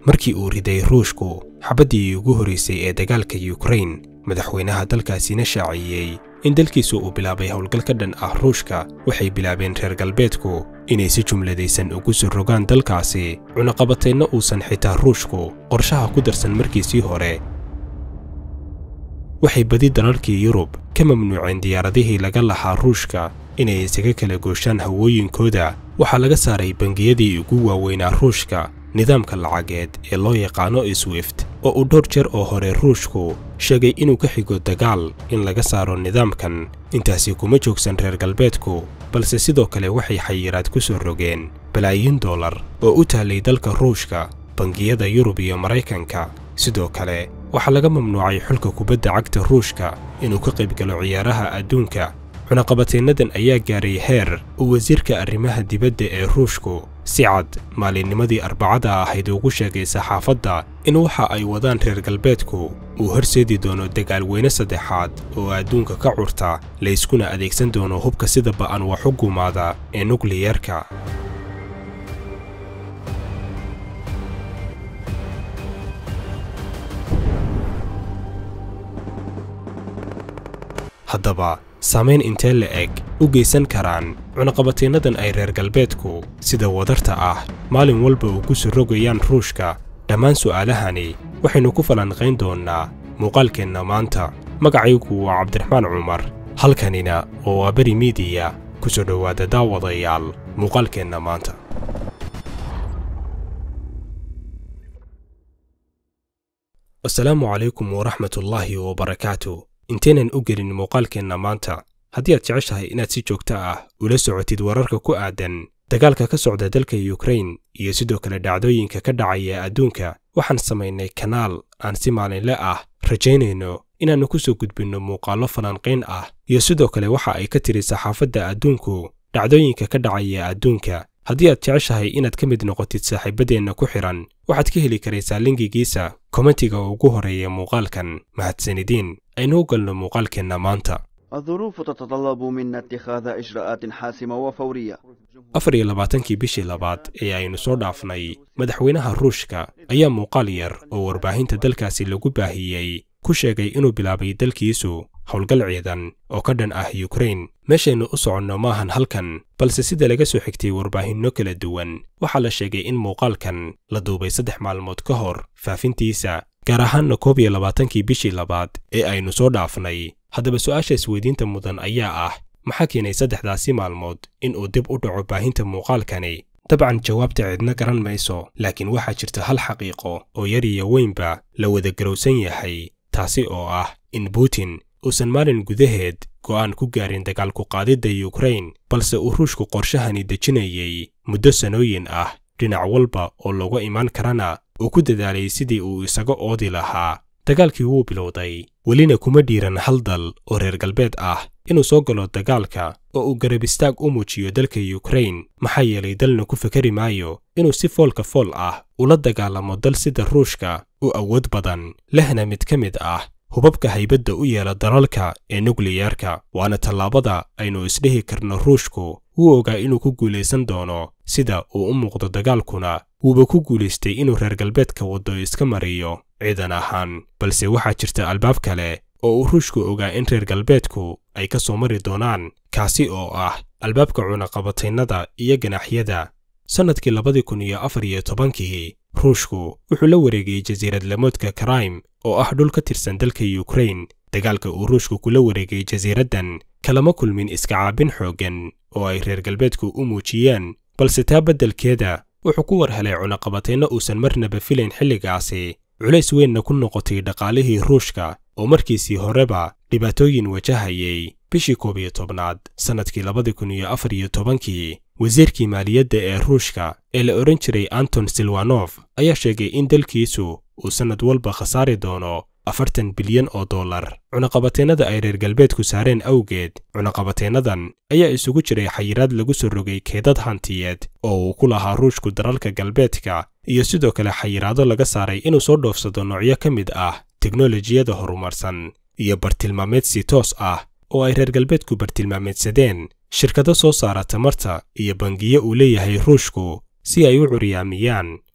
markii uu riday ruushku xabaddii ugu horraysay ee dagaalka yukrain madaxweynaha dalkaasina shaaciyey in dalkiisu uu bilaabay howlgal ka dhan ah ruushka waxay bilaabeen reer galbeedku inay si jumladaysan ugu soo rogaan dalkaasi cunaqabataynna uusan xitaa ruushku qorshaha ku darsan markiisii hore waxay badi dalalkii yurub ka mamnuuceen diyaaradihii laga lahaa ruushka inay isaga kala gooshaan hawooyinkooda waxaa laga saaray bangiyadii ugu waaweynaa ruushka nidaamka lacageed ee loo yaqaano swift oo uu dhowr jeer oo hore ruushku sheegay inuu ka xigo dagaal in laga saaro nidaamkan intaasi kuma joogsan reer galbeedku balse sidoo kale waxay xayiraad ku soo rogeen balaayiin dollar oo u taallay dalka ruushka bangiyada yurub iyo maraykanka sidoo kale waxaa laga mamnuucay xulka kubadda cagta ruushka inuu ka qaybgalo ciyaaraha adduunka cunaqabataynadan ayaa gaaray heer uu wasiirka arrimaha dibadda ee ruushku si cad maalinnimadii arbacada ahayd ugu sheegay saxaafadda in waxa ay wadaan reer galbeedku uu horseedi doono dagaalweyne saddexaad oo adduunka ka curta layskuna adeegsan doono hubka sida ba'an wax u gumaada ee nukliyerka haddaba saamayn intee la eg u geysan karaan cunaqabataynadan ay reer galbeedku sida wadarta ah maalin walba u ku soo rogayaan ruushka dhammaan su'aalahani waxaynu ku falanqayn doonnaa muuqaalkeenna maanta magacaygu waa cabdiraxmaan cumar halkanina oo waa beri miidiya ku soo dhowaada daawadayaal muuqaalkeenna maanta asalaamu calaykum waraxmatullaahi wabarakaatu intaynan u gelin muuqaalkeenna maanta haddii aad jeceshahay inaad si joogto ah ula socotid wararka ku aadan dagaalka ka socda dalka yukrain iyo sidoo kale dhacdooyinka ka dhacaya adduunka waxaan samaynay kanaal aan si maalinle ah rajaynayno inaannu ku soo gudbinno muuqaallo falanqayn ah iyo sidoo kale waxa ay ka tiri saxaafadda adduunku dhacdooyinka ka dhacaya adduunka haddii aad jeceshahay inaad ka mid noqotid saaxiibaddeenna ku xidhan waxaad ka heli karaysaa linkigiisa kommentiga ugu horreeya muuqaalkan mahadsanidiin aynu u galno muuqaalkeenna maanta الظروف تتطلب منا اتخاذ إجراءات حاسمة وفورية afar iyo labaatankii bishii labaad ee aynu soo dhaafnay madaxweynaha ruushka ayaa muuqaal yar oo warbaahinta dalkaasi lagu baahiyey ku sheegay inuu bilaabay dalkiisu howlgal ciidan oo ka dhan ah yukrain meeshaynu u soconno maahan halkan balse sida laga soo xigtay warbaahinno kala duwan waxaa la sheegay in muuqaalkan la duubay saddex maalmood ka hor faafintiisa gaar ahaanna koob iyo labaatankii bishii labaad ee aynu soo dhaafnay haddaba su'aasha isweydiinta mudan ayaa ah maxaa keenay saddexdaasi maalmood in uu dib u dhaco baahinta muuqaalkani dabcan jawaabta cidna garan mayso laakiin waxaa jirta hal xaqiiqo oo yar iyo weynba la wada garowsan yahay taasi oo ah in butin uusan maalin gudaheed go'aan ku gaarin dagaalku qaadidda yukrain balse uu ruushku qorshahani dejinayey muddo sanooyin ah dhinac walba oo looga imaan karana uu ku dadaalay sidii uu isaga oodi lahaa dagaalkii wuu bilowday welina kuma dhiiran hal dal oo reer galbeed ah inuu soo galo dagaalka oo uu garab istaag u muujiyo dalka yukrain maxaa yeelay dalna ku fakari maayo inuu si foolka fool ah ula dagaalamo dal sida ruushka u awood badan lehna mid ka mid ah hubabka haybadda u yeela dalalka ee nukliyerka waana tallaabada aynu isdhihi karno ruushku wuu ogaa inuu ku guulaysan doono sida uu u muuqdo dagaalkuna wuuba ku guulaystay inuu reer galbeedka waddo iska mariyo ciidan ahaan balse waxaa jirta albaab kale oo uu ruushku ogaa in reer galbeedku ay ka soo mari doonaan kaasi oo ah albaabka cunaqabataynada iyo ganaxyada sannadkii labadii kun iyo afar iyo tobankii ruushku wuxuu la wareegay jasiiradlamoodka karaim oo ah dhul ka tirsan dalka yukrain dagaalka uu ruushku kula wareegay jasiiraddan kalama kulmin iska caabin xooggan oo ay reer galbeedku u muujiyeen balse taa beddelkeeda wuxuu ku war helay cunaqabatayno uusan marnaba filayn xilligaasi culays weynna ku noqotay dhaqaalihii ruushka oo markiisii horeba dhibaatooyin wajahayay bishii koob iyo tobnaad sannadkii labadii kun iyo afar iyo tobankii wasiirkii maaliyadda ee ruushka ee la odhan jiray anton silwanof ayaa sheegay in dalkiisu uu sannad walba khasaari doono afartan bilyan oo dollar cunaqabateennada ay reer galbeedku saareen awgeed cunaqabateennadan ayaa isugu jiray xayiraad lagu soo rogay keedad hantiyeed oo uu ku lahaa ruushku dalalka galbeedka iyo sidoo kale xayiraado laga saaray inuu soo dhoofsado noocyo ka mid ah teknolojiyada horumarsan iyo bartilmaameedsi toos ah oo ay reer galbeedku bartilmaameedsadeen shirkado soo saara tamarta iyo bangiyo uu leeyahay ruushku si ay u curyaamiyaan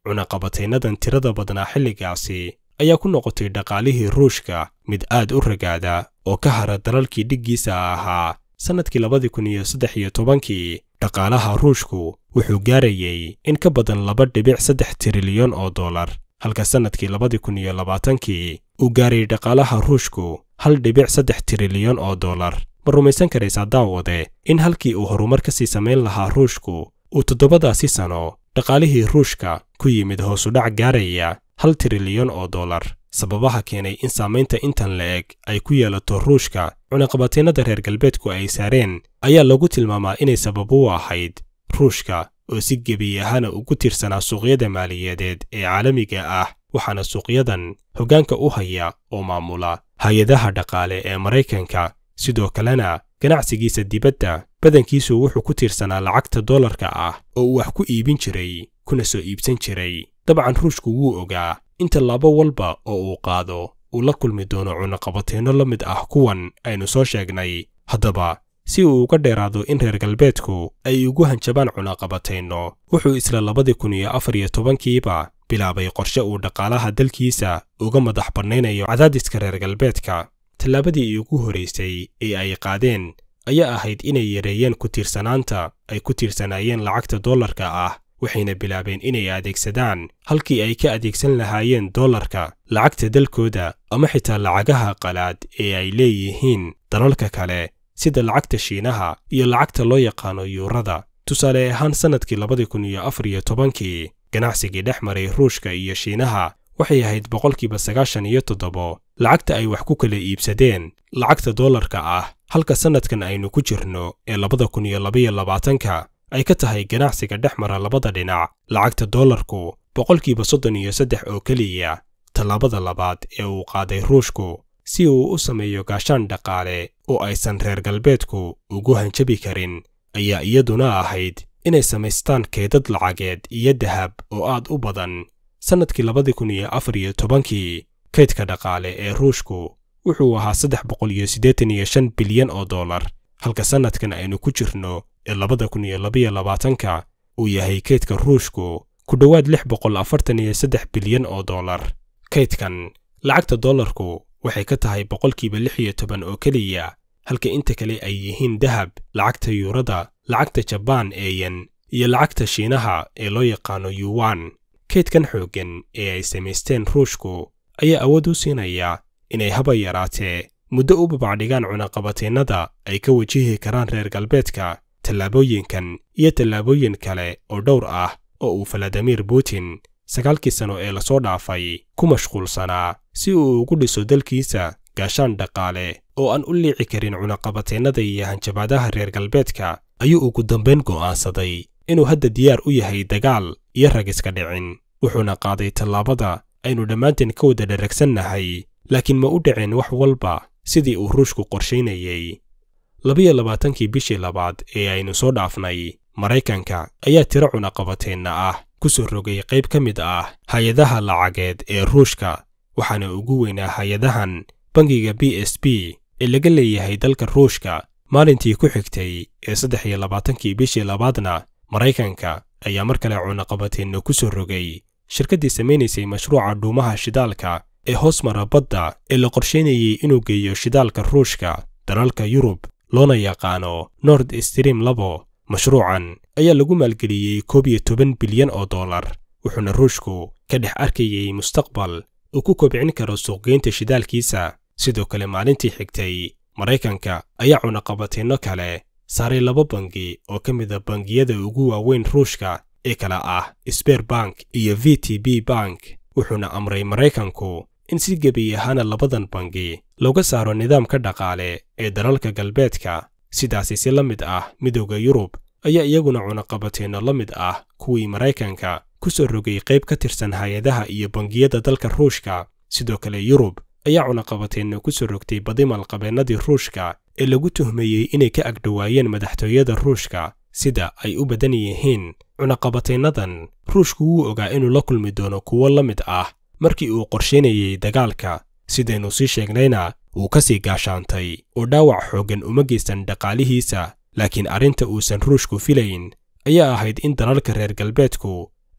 cunaqabataynadan tirada badnaa xilligaasi ayaa ku noqotay dhaqaalihii ruushka mid aad u ragaada oo ka hara dalalkii dhiggiisa ahaa sannadkii labadii kun iyo saddex iyo tobankii dhaqaalaha ruushku wuxuu gaarayey in ka badan laba dhibic saddex trilyan oo dollar halka sannadkii labadii kun iyo labaatankii uu gaaray dhaqaalaha ruushku hal dhibic saddex trilyan oo dollar ma rumaysan karaysaa daawade in halkii uu horumar ka sii samayn lahaa ruushku uu toddobadaasi sano dhaqaalihii ruushka ku yimid hoosudhac gaaraya hal trilyan oo dollar sababaha keenay in saamaynta intan la-eg ay ku yeelato ruushka cunaqabataynada reer galbeedku ay saareen ayaa lagu tilmaamaa inay sabab u ahayd ruushka oo si gebi ahaana ugu tiirsanaa suuqyada maaliyadeed ee caalamiga ah waxaana suuqyadan hoggaanka u haya oo maamula hay-adaha dhaqaale ee maraykanka sidoo kalena ganacsigiisa dibadda badankiisu wuxuu ku tiirsanaa lacagta dollarka ah oo uu wax ku iibin jiray kuna soo iibsan jiray dabcan ruushku wuu ogaa in tallaabo walba oo uu qaado uu la kulmi doono cunaqabatayno la mid ah kuwan aynu soo sheegnay haddaba si uu uga dheeraado in reer galbeedku ay ugu hanjabaan cunaqabatayno wuxuu isla labadii kun iyo afar iyo tobankiiba bilaabay qorshe uu dhaqaalaha dalkiisa uga madax bannaynayo cadaadiska reer galbeedka tallaabadii ugu horaysay ee ay qaadeen ayaa ahayd inay yareeyeen ku tiirsanaanta ay ku tiirsanaayeen lacagta dollarka ah waxayna bilaabeen inay adeegsadaan halkii ay ka adeegsan lahaayeen dollarka lacagta dalkooda ama xitaa lacagaha qalaad ee ay leeyihiin dalalka kale sida lacagta shiinaha iyo lacagta loo yaqaano yuurada tusaale ahaan sannadkii labadii kun iyo afar iyo tobankii ganacsigii dhex maray ruushka iyo shiinaha waxay ahayd boqolkiiba sagaashan iyo toddobo lacagta ay wax ku kala iibsadeen lacagta dollarka ah halka sannadkan aynu ku jirno ee labada kun iyo labaiyo labaatanka ay ka tahay ganacsiga dhex mara labada dhinac lacagta dollarku boqolkiiba soddon iyo saddex oo keliya tallaabada labaad ee uu qaaday ruushku si uu u sameeyo gaashaan dhaqaale oo aysan reer galbeedku ugu hanjabi karin ayaa iyaduna ahayd inay samaystaan keedad lacageed iyo dahab oo aad u badan sannadkii labadii kun iyo afar iyo tobankii kaydka dhaqaale ee ruushku wuxuu ahaa saddex boqol iyo siddeetan iyo shan bilyan oo dollar halka sannadkan aynu ku jirno ee labada kun iyo labaiyo labaatanka uu yahay kaydka ruushku ku dhowaad lix boqol afartan iyo saddex bilyan oo dollar kaydkan lacagta dollarku waxay ka tahay boqolkiiba lix iyo toban oo keliya halka inta kale ay yihiin dahab lacagta yuurada lacagta jabaan ee yen iyo lacagta shiinaha ee loo yaqaano yuwan kaydkan xooggan ee ay samaysteen ruushku ayaa awood u siinaya inay haba yaraatee muddo u babacdhigaan cunaqabataynada ay ka wajihi karaan reer galbeedka tallaabooyinkan iyo tallaabooyin kale oo dhowr ah oo uu faladimir putin sagaalkii sano ee lasoo dhaafay ku mashquulsanaa si uu ugu dhiso dalkiisa gaashaan dhaqaale oo aan u liici karin cunaqabataynada iyo hanjabaadaha reer galbeedka ayuu ugu dambayn go'aansaday inuu hadda diyaar u yahay dagaal iyo ragiska dhicin wuxuuna qaaday tallaabada aynu dhammaanteen ka wada dharagsannahay laakiin ma u dhicin wax walba sidii uu ruushku qorshaynayey labiyo labaatankii bishii labaad ee aynu soo dhaafnay maraykanka ayaa tiro cunaqabateenna ah ku soo rogay qayb ka mid ah hay-adaha lacageed ee ruushka waxaana ugu weynaa hay-adahan bangiga b s b ee laga leeyahay dalka ruushka maalintii ku xigtay ee saddex iyo labaatankii bishii labaadna maraykanka ayaa mar kale cunaqabateenna ku soo rogay shirkaddii samaynaysay mashruuca dhuumaha shidaalka ee hoos mara badda ee la qorshaynayey inuu geeyo shidaalka ruushka dalalka yurub loona yaqaano nord stream labo mashruucan ayaa lagu maalgeliyey koob iyo toban bilyan oo dollar wuxuuna ruushku ka dhex arkayey mustaqbal uu ku kobcin karo suuqgeynta shidaalkiisa sidoo kale maalintii xigtay maraykanka ayaa cunaqabateenno kale saaray laba bangi oo ka mida bangiyada ugu waaweyn ruushka ee kala ah sber bank iyo v t b bank wuxuuna amray maraykanku in si gebi ahaana labadan bangi looga saaro nidaamka dhaqaale ee dalalka galbeedka sidaasi si la mid ah midowda yurub ayaa iyaguna cunaqabateenno la mid ah kuwii maraykanka ku soo rogay qayb ka tirsan hay-adaha iyo bangiyada dalka ruushka sidoo kale yurub ayaa cunaqabateenno ku soo rogtay badimal qabeennadii ruushka ee lagu tuhmeeyey inay ka agdhowaayeen madaxtooyada ruushka sida ay u badan yihiin cunaqabataynadan ruushku wuu ogaa inuu la kulmi doono kuwo la mid ah markii uu qorshaynayey dagaalka sidaynu sii sheegnayna wuu ka sii gaashaantay oo dhaawac xooggan uma geysan dhaqaalihiisa laakiin arrinta uusan ruushku filayn ayaa ahayd in dalalka reer galbeedku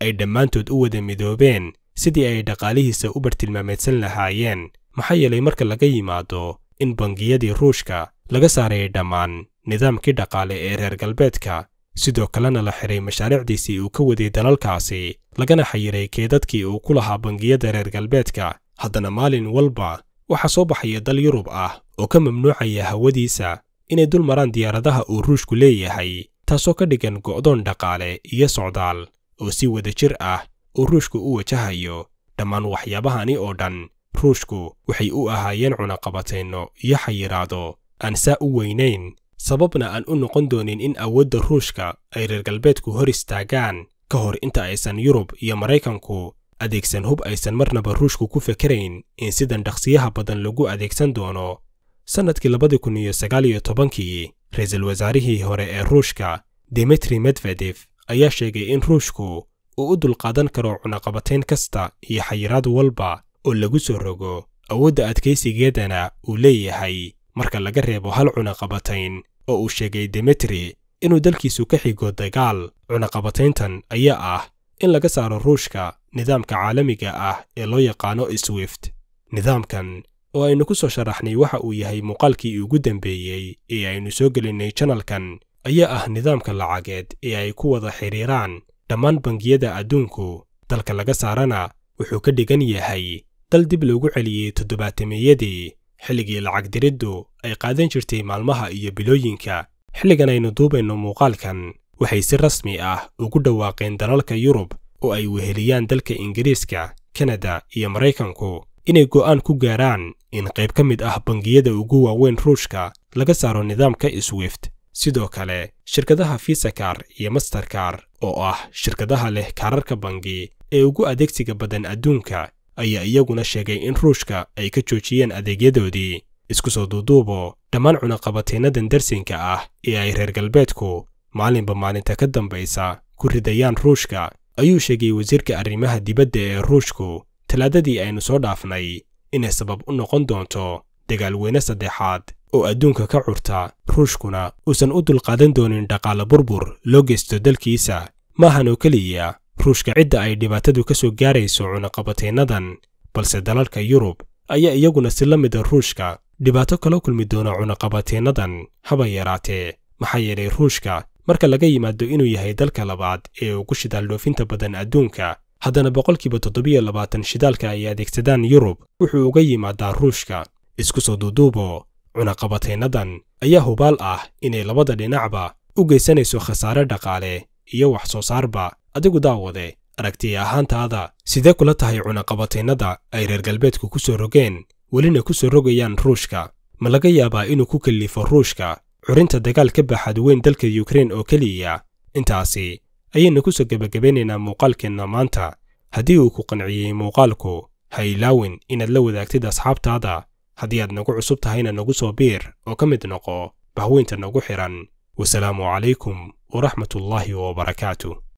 ay dhammaantood u wada midoobeen sidii ay dhaqaalihiisa u bartilmaameedsan lahaayeen maxaa yeelay marka laga yimaado in bangiyadii ruushka laga saarayay dhammaan nidaamkii dhaqaale ee reer galbeedka sidoo kalena la xiray mashaariicdiisii uu ka waday dalalkaasi lagana xayiray keedadkii uu ku lahaa bangiyada reer galbeedka haddana maalin walba waxaa soo baxaya dal yurub ah oo ka mamnuucaya hawadiisa inay dul maraan diyaaradaha uu ruushku leeyahay taasoo ka dhigan go'doon dhaqaale iyo socdaal oo si wada jir ah uu ruushku u wajahayo dhammaan waxyaabahani oo dhan ruushku waxay u ahaayeen cunaqabatayno iyo xayiraado aan saa u weynayn sababna aan u noqon doonin in awoodda ruushka ay reer galbeedku hor istaagaan ka hor inta aysan yurub iyo maraykanku adeegsan hub aysan marnaba ruushku ku fekerayn in sidan dhaqsiyaha badan lagu adeegsan doono sannadkii labadi kun iyo sagaal iyo tobankii ra-iisul wasaarihii hore ee ruushka dimitri medvedef ayaa sheegay in ruushku uu u dulqaadan karo cunaqabatayn kasta iyo xayiraad walba oo lagu soo rogo awoodda adkaysigeedana uu leeyahay marka laga reebo hal cunaqabatayn oo uu sheegay dimitri inuu dalkiisu ka xigo dagaal cunaqabatayntan ayaa ah in laga saaro ruushka nidaamka caalamiga ah ee loo yaqaano swift nidaamkan oo aynu ku soo sharaxnay waxa uu yahay muuqaalkii ugu dambeeyey ee aynu soo gelinnay janalkan ayaa ah nidaamka lacageed ee ay ku wada xidhiiraan dhammaan bangiyada adduunku dalka laga saarana wuxuu ka dhigan yahay dal dib loogu celiyey toddobaatameyadii xilligii lacag diriddu ay qaadan jirtay maalmaha iyo bilooyinka xilligan aynu duubayno muuqaalkan waxay si rasmi ah ugu dhawaaqeen dalalka yurub oo ay weheliyaan dalka ingiriiska kanada iyo maraykanku inay go'aan ku gaaraan in qayb ka mid ah bangiyada ugu waaweyn ruushka laga saaro nidaamka swift sidoo kale shirkadaha fisakar iyo masterkar oo ah shirkadaha leh kaararka bangi ee ugu adeegsiga badan adduunka ayaa iyaguna sheegay in ruushka ay ka joojiyeen adeegyadoodii isku soo duuduubo dhammaan cunaqabataynadan darsinka ah ee ay reer galbeedku maalinba maalinta ka dambaysa ku ridayaan ruushka ayuu sheegay wasiirka arrimaha dibadda ee ruushku talaadadii aynu soo dhaafnay inay sabab u noqon doonto dagaalweyne saddexaad oo adduunka ka curta ruushkuna uusan u dulqaadan doonin dhaqaale burbur loo geysto dalkiisa maahan oo keliya ruushka cidda ay dhibaatadu ka soo gaarayso cunaqabataynadan balse dalalka yurub ayaa iyaguna si la mida ruushka dhibaato kala kulmi doona cunaqabataynadan haba yaraatee maxaa yeelay ruushka marka laga yimaado inuu yahay dalka labaad ee ugu shidaal dhoofinta badan adduunka haddana boqolkiiba toddobiyo labaatan shidaalka ay adeegsadaan yurub wuxuu uga yimaadaa ruushka isku soo duuduubo cunaqabataynadan ayaa hubaal ah inay labada dhinacba u geysanayso khasaare dhaqaale iyo wax soo saarba adigu daawade aragtiya ahaantaada sidee kula tahay cunaqabataynada ay reer galbeedku ku soo rogeen welina ku soo rogayaan ruushka ma laga yaabaa inuu ku kallifo ruushka curinta dagaal ka baaxad weyn dalka yukrain oo keliya intaasi ayaynu ku soo gebagabeynaynaa muuqaalkeenna maanta haddii uu ku qanciyey muuqaalku ha ilaawin inaad la wadaagtid asxaabtaada haddii aad nagu cusub tahayna nagu soo biir oo ka mid noqo bahweynta nagu xidhan wasalaamu calaykum waraxmatullaahi wabarakaatu